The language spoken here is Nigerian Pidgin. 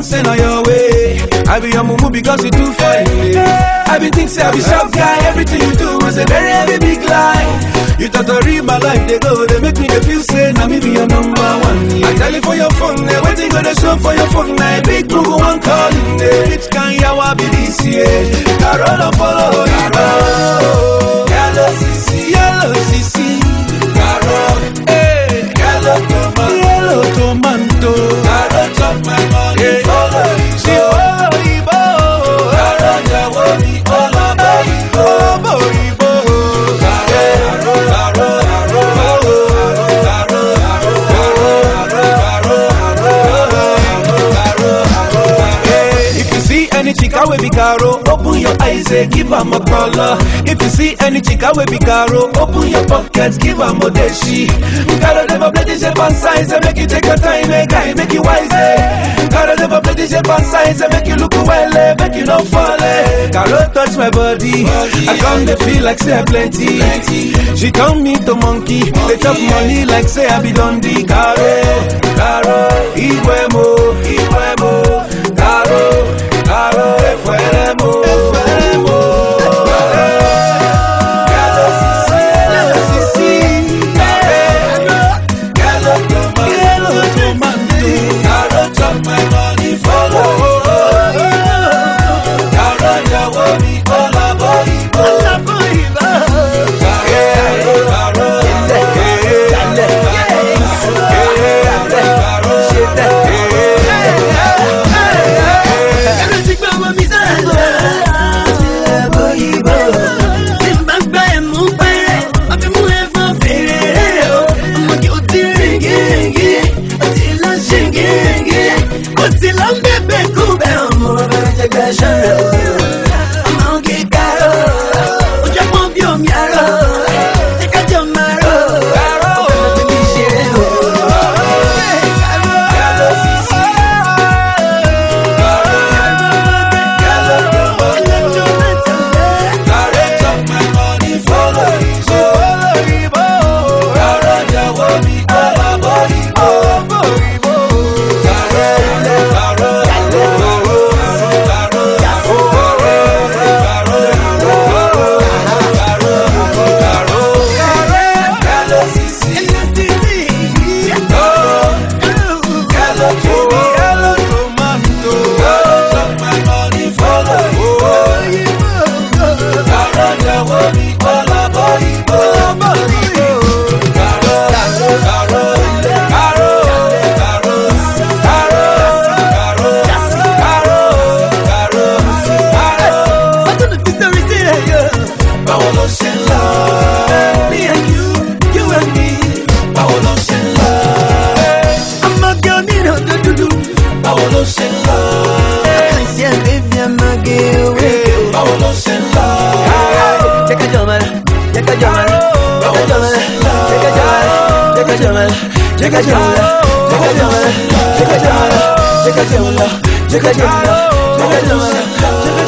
say na your way. I be your mumu because you too fine. eh. I be think say I be sharp guy. Everything you do was a very heavy big lie. You thought to read my life, they go, they make me dey feel say na me be your number one. I tell you for your phone, eh, waiting go dey show for your phone. Na big Google one calling, eh. Which can yawa be this year? Carola follow you. Yellow CC, yellow CC. Carrot, eh. Yellow tomato, yellow tomato. Carrot chop my money, follow you. She follow you, Carrot jawo mi, follow you. Follow you, Carrot, carrot, if you see any chica wey be caro, open your eyes, eh, give am a color. If you see any chica wey be caro, open your pockets, give am odeshi. Caro never play this shape and size, eh, make you take your time, eh, guy, make you wise, eh. Caro never play this shape and size, eh, make you look well, eh, make you no fall, eh. Caro touch my body, I come to feel like say I plenty. She turn me to monkey, they chop money like say I be Dundee. Caro, Caro, Iwemo, Iwemo, Caro, Caro, Efueremo, Efueremo. Caro, Caro, Sisi, Caro, Caro, Caro, Tomato, Caro, chop my money, follow. Caro, jawo mi, olabo, Caro, Báwo ló ṣe ń lọ? Me and you, you and me. Báwo ló ṣe ń lọ? Báwo ló ṣe ń lọ? Báwo ló ṣe ń lọ? Check